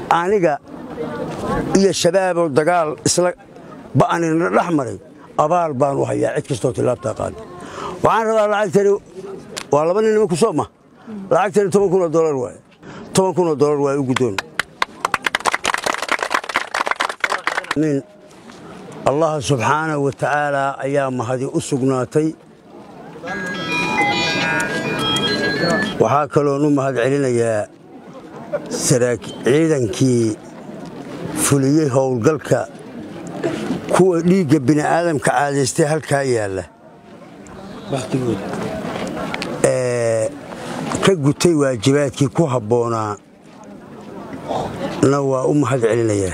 aniga iyo shabaaboo dagaal isla ba'anina dhex maray abaal baan u hayaa cid kastoo tilaabtaa qaada waxaan rabaa lacagtani waa laba nin nimanku soo ma lacagtani toban kun oo dolar waaye toban kun oo dolar waaye u guddoon min allah subxaanahu wa tacaalaa ayaa mahadi u sugnaatay waxaa kaloon u mahad celinayaa ciidankii fuliyey howlgalka kuwa dhiigga bini'aadamka caadaystay halkaa yaalla ee ka gutay waajibaadkii ku habboonaa na waa u mahad celinayaa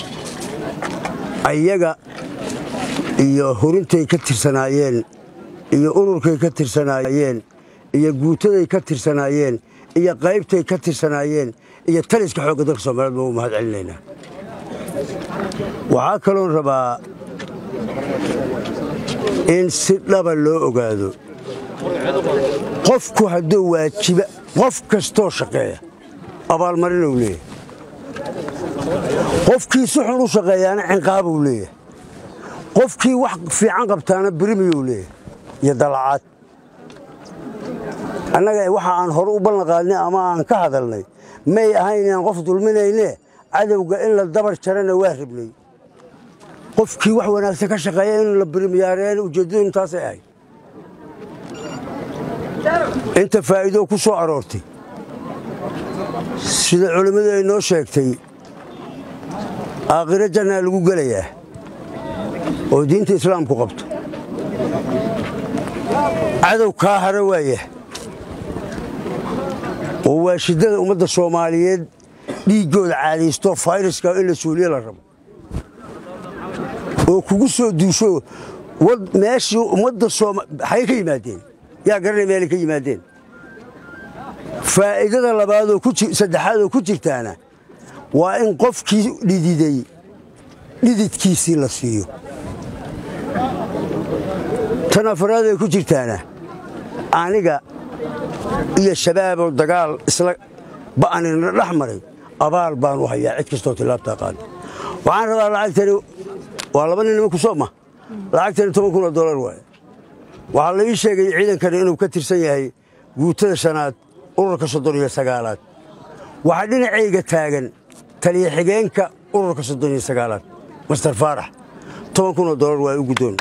ayaga iyo hurintay ka tirsanaayeen iyo ururkay ka tirsanaayeen iyo guutaday ka tirsanaayeen iyo qaybtay ka tirsanaayeen iyo taliska xoogga dalka soomaaliyed baan u mahad celinaynaa waxaa kaloon rabaa in si dhaba loo ogaado qofku hadduu waajiba qof kastoo shaqeeya abaalmarinuu leeyahay qofkii si xun u shaqeeyaana cinqaabuu leeyahay qofkii wax fiican qabtaana birimiyuu leeyahay iyo dalacaad annaga waxa aan hore u ballanqaadnay ama aan ka hadalnay may ahayn inaan qof dulminayne cadowga in la dabar jarana waa rabnay qofkii wax wanaagsan ka shaqeeya in la birimyaareen ujeeddadu intaasay ahayd inta faa'iidoo ku soo aroortay sida culimmadu ay noo sheegtay aakhiro jannaa lagu gelayaa oo diinta islaamku qabto cadow kaa hara waaya oo waa shiddada ummadda soomaaliyeed dhiiggooda caadaysto fayraska in la suuliye la rabo oo kugu soo duusho meeshii ummadda xay ka yimaadeen yaa garanay meelay ka yimaadeen faa'iidada labaadoo saddexaadoo ku jirtaana waa in qofkii dhididay dhididkiisii la siiyo tan afaraadee ku jirtaana aniga iyo shabaaboo dagaal isla ba'anina dhex maray abaal baan u hayaa cid kastoo tilaabtaa qaada waxaan rabaa lacagtani waa laba nin nimanku soo ma lacagtani toban kun oo dolar waaye waxaa la ii sheegay ciidankani inuu ka tirsan yahay guutada shanaad ururka soddon iyo sagaalaad waxaa dhinacayga taagan taliya xigeenka ururka soddon iyo sagaalaad master faarax toban kun oo dolar waaye u guddoon